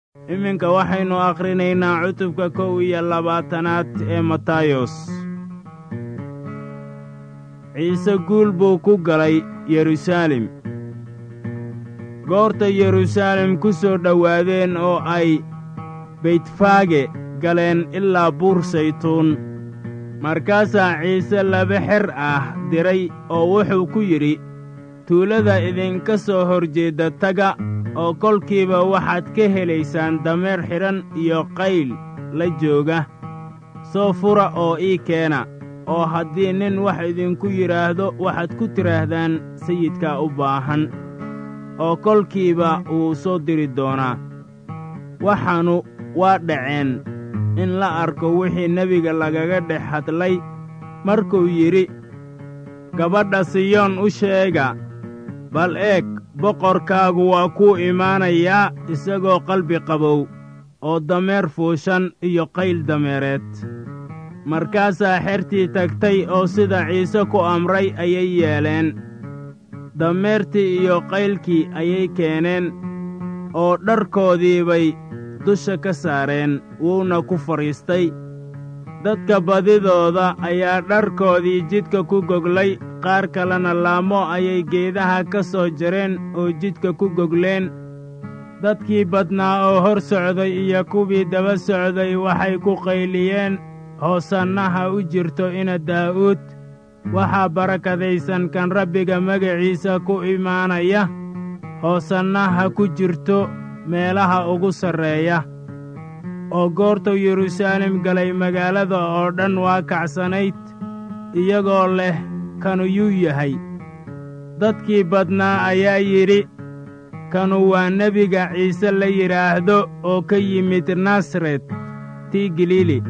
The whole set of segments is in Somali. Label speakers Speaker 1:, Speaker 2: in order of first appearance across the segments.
Speaker 1: iminka waxaynu akhrinaynaa cutubka kow iyo labaatanaad ee matayos ciise guul buu ku galay yeruusaalem goorta yeruusaalem ku soo dhowaadeen oo ay beytfaage galeen ilaa buur saytuun markaasaa ciise laba xer ah diray oo wuxuu ku yidhi tuulada idinka soo hor jeedda taga oo kolkiiba waxaad ka helaysaan dameer xidhan iyo qayl la jooga soo fura oo ii keena oo haddii nin wax idinku yidhaahdo waxaad ku tidhaahdaan sayidkaa u baahan oo kolkiiba wuu soo diri doonaa waxaannu waa dhaceen in la arko wixii nebiga lagaga dhex hadlay markuu yidhi gabadha siyoon u sheega bal eeg boqorkaagu waa kuu imaanayaa isagoo qalbi qabow oo dameer fuushan iyo qayl dameereed markaasaa xertii tagtay oo sida ciise ku amray ayay yeeleen dameertii iyo qaylkii ayay keeneen oo dharkoodii bay dusha ka saareen wuuna ku fadhiistay dadka badidooda ayaa dharkoodii jidka ku goglay qaar kalena laamo ayay geedaha ka soo jareen oo jidka ku gogleen dadkii badnaa oo hor socday iyo kuwii daba socday waxay ku qayliyeen hoosannaha u jirto ina daa'uud waxaa barakadaysan kan rabbiga magaciisa ku imaanaya hoosannaha ku jirto meelaha ugu sarreeya oo goortuu yeruusaalem galay magaalada oo dhan waa kacsanayd iyagoo leh kanu yuu yahay dadkii badnaa ayaa yidhi kanu waa nebiga ciise la yidhaahdo oo ka yimid nasaret tii galiili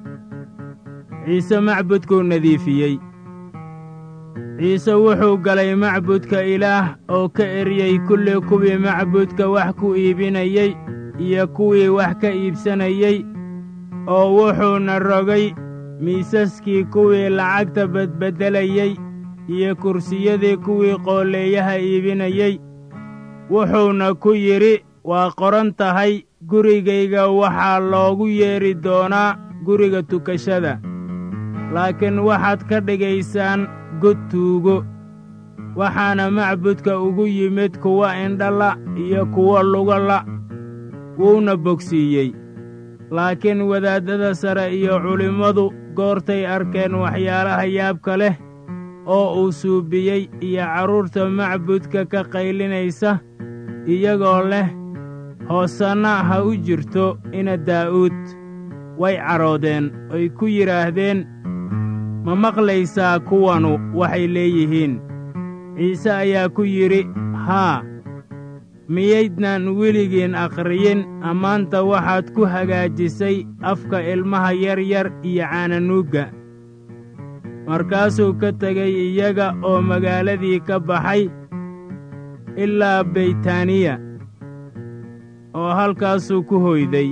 Speaker 1: ciise macbudkuu nadiifiyey ciise wuxuu galay macbudka ilaah oo ka eryey kulli kuwii macbudka wax ku iibinayey iyo kuwii wax ka iibsanayey oo wuxuuna rogay miisaskii kuwii lacagta badbeddelayey iyo kursiyadii kuwii qoolleeyaha iibinayey wuxuuna ku yidhi waa qoran tahay gurigayga waxaa loogu yeedhi doonaa guriga tukashada laakiin waxaad ka dhigaysaan god tuugo waxaana macbudka ugu yimid kuwa indhala iyo kuwa lugala wuuna bogsiiyey laakiin wadaaddada sare iyo culimmadu goortay arkeen waxyaalaha yaabka leh oo uu suubiyey iyo carruurta macbudka ka qaylinaysa iyagoo leh hoosanna ha u jirto ina daa'uud way cadhoodeen oy ku yidhaahdeen ma maqlaysaa kuwanu waxay leeyihiin ciise ayaa ku yidhi haa miyaydnaan weligiin akhriyin ammaanta waxaad ku hagaajisay afka ilmaha yaryar iyo caananuugga markaasuu ka tegey iyaga oo magaaladii ka baxay ilaa beytaaniya oo halkaasuu ku hoyday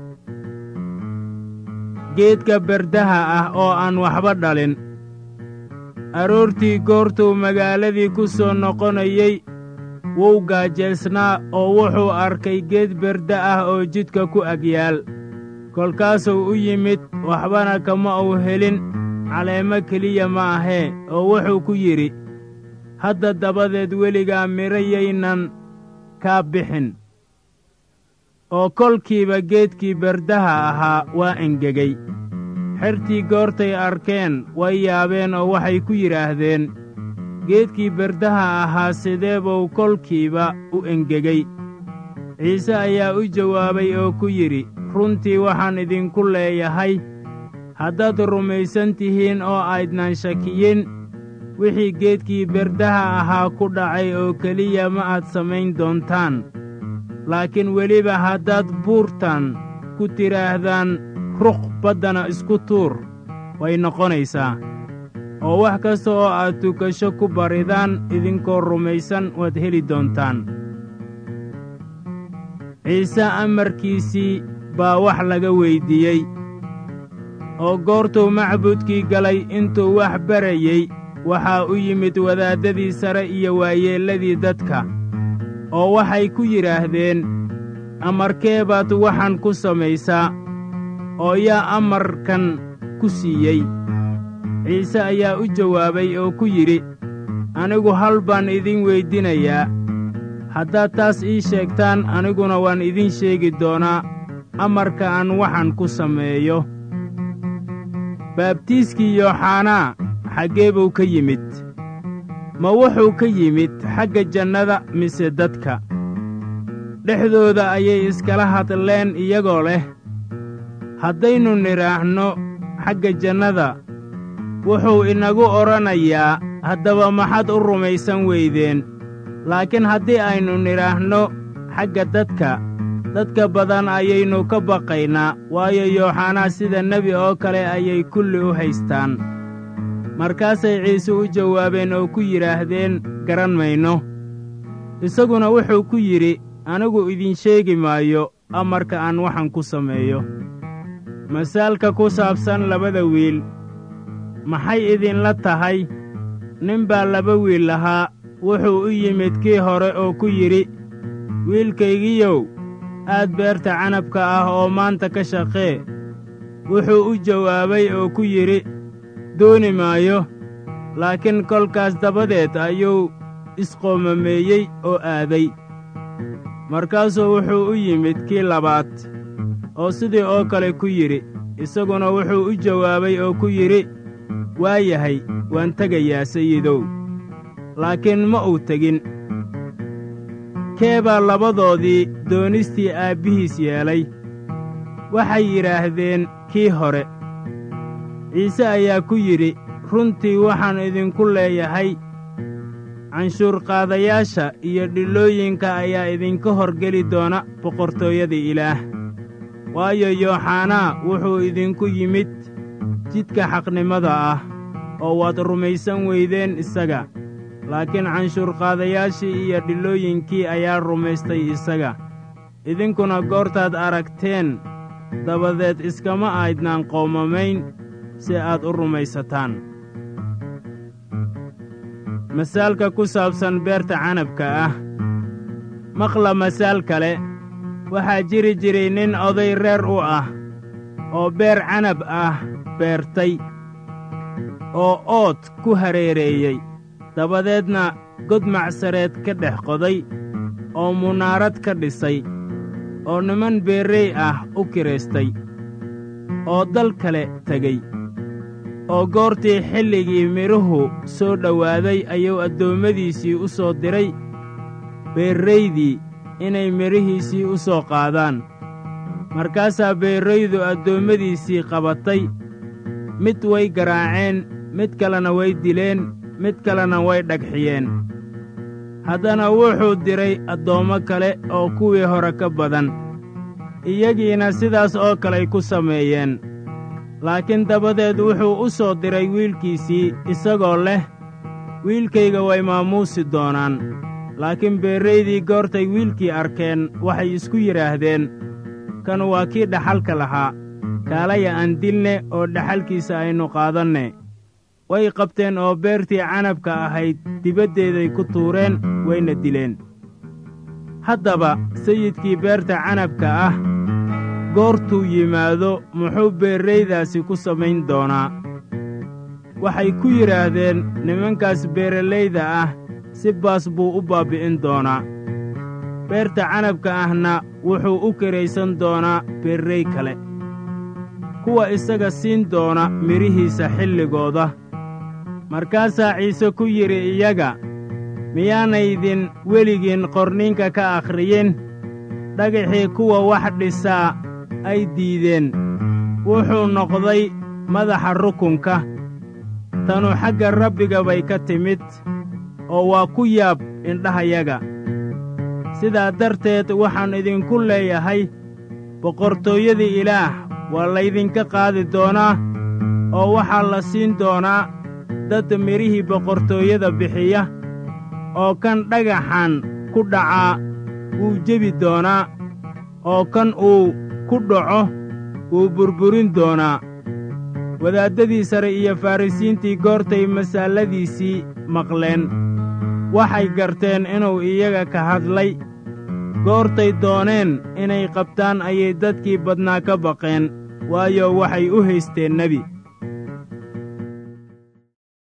Speaker 1: geedka berdaha ah oo aan waxba dhalin aroortii goortuu magaaladii ku soo noqonayey wuu gaajaysnaa oo wuxuu arkay geed berda ah oo jidka ku agyaal kolkaasuu u yimid waxbana kama uu helin caleemo keliya ma ahee oo wuxuu ku yidhi hadda dabadeed weligaa midhayaynan kaa bixin oo kolkiiba geedkii berdaha ahaa waa engegey xertii goortay arkeen way yaabeen oo waxay ku yidhaahdeen geedkii berdaha ahaa sidee buu kolkiiba u engegey ciise ayaa u jawaabay oo ku yidhi runtii waxaan idinku leeyahay haddaad rumaysan tihiin oo aydnan shakiyin wixii geedkii berdaha ahaa ku dhacay oo keliya ma aad samayn doontaan laakiin weliba haddaad buurtan ku tidhaahdaan ruq baddana isku tuur way noqonaysaa oo wax kasta oo aad tukasho ku baridaan idinkoo rumaysan waad heli doontaan ciise amarkiisii baa wax laga weyddiiyey oo goortuu macbudkii galay intuu wax barayey waxaa u yimid wadaaddadii sare iyo waayeelladii dadka oo waxay ku yidhaahdeen amarkee baad waxaan ku samaysaa oo yaa amarkan ku siiyey ciise ayaa u jawaabay oo ku yidhi anigu hal baan idin weydinayaa haddaad taas ii sheegtaan aniguna waan idin sheegi doonaa amarka aan waxaan ku sameeyo baabtiiskii yooxanaa xaggee buu ka yimid ma wuxuu ka yimid xagga jannada mise dadka dhexdooda ayay iskala hadleen iyagoo leh haddaynu nidhaahno xagga jannada wuxuu inagu odhanayaa haddaba maxaad u rumaysan weydeen laakiin haddii aynu nidhaahno xagga dadka dadka badan ayaynu ka baqaynaa waayo yooxanaa sida nebi oo kale ayay kulli u haystaan markaasay ciise u jawaabeen oo ku yidhaahdeen garan mayno isaguna wuxuu ku yidhi anigu idin sheegi maayo amarka aan waxan ku sameeyo masaalka ku saabsan labada wiil maxay idinla tahay nin baa laba wiil lahaa wuxuu u yimid kii hore oo ku yidhi wiilkaygiyow aad beerta canabka ah oo maanta ka shaqee wuxuu u jawaabay oo ku yidhi dooni maayo laakiin kolkaas dabadeed ayuu isqoomameeyey oo aaday markaasuu wuxuu u yimid kii labaad oo sidii oo kale ku yidhi isaguna wuxuu u jawaabay oo ku yidhi waa yahay waan tegayaa sayidow laakiin ma uu tegin kee baa labadoodii doonistii aabbihiis yeelay waxay yidhaahdeen kii hore ciise ayaa ku yidhi runtii waxaan idinku leeyahay canshuurqaadayaasha iyo dhillooyinka ayaa idinka horgeli doona boqortooyada ilaah waayo yooxanaa wuxuu idinku yimid jidka xaqnimada ah oo waad rumaysan weydeen isaga laakiin canshuurqaadayaashii iyo dhillooyinkii ayaa rumaystay isaga idinkuna goortaad aragteen dabadeed iskama aydnaan qoomamayn si aad u rumaysataan masaalka ku saabsan beerta canabka ah maqla masaal kale waxaa jiri jiray nin oday reer u ah oo beer canab ah beertay oo ood ku hareereeyey dabadeedna god macsareed ka dhex qoday oo munaarad ka dhisay oo niman beerrey ah u kiraystay oo dal kale tegey oo goortii xilligii midhuhu soo dhowaaday ayuu addoommadiisii u soo diray beerraydii inay midhihiisii u soo qaadaan markaasaa beerraydu addoommadiisii qabatay mid way garaaceen mid kalena way dileen mid kalena way dhagxiyeen haddana wuxuu diray addoommo kale oo kuwii hore ka badan iyagiina sidaas oo kaley ku sameeyeen laakiin dabadeed wuxuu u soo diray wiilkiisii isagoo leh wiilkayga way maamuusi doonaan laakiin beerraydii goortay wiilkii arkeen waxay isku yidhaahdeen kan waa kii dhaxalka lahaa kaalaya aan dilne oo dhaxalkiisa aynu qaadanne way qabteen oo beertii canabka ahayd dibaddeeday ku tuureen wayna dileen haddaba sayidkii beerta canabka ah goortuu yimaado muxuu beerraydaasi ku samayn doonaa waxay ku yidhaahdeen nimankaas beeralayda ah si baas buu u baabbi'in doonaa beerta canabka ahna wuxuu u kiraysan doonaa beerray kale kuwa isaga siin doona midhihiisa xilligooda markaasaa ciise ku yidhi iyaga miyaanaydin weligiin qorninka ka akhriyin dhagaxii kuwa wax dhisaa ay diideen wuxuu noqday madaxa rukunka tanu xagga rabbiga bay ka timid oo waa ku yaab indhahayaga sidaa darteed waxaan idinku leeyahay boqortooyadii ilaah waa laydinka qaadi doonaa oo waxaa la siin doonaa dad midhihii boqortooyada bixiya oo kan dhagaxan ku dhacaa wuu jebi doonaa oo kan uu ku dhaco wuu burburin doonaa wadaaddadii sare iyo farrisiintii goortay masaaladiisii maqleen waxay garteen inuu iyaga ka hadlay goortay dooneen inay qabtaan ayay dadkii badnaa ka baqeen waayo waxay u haysteen nebi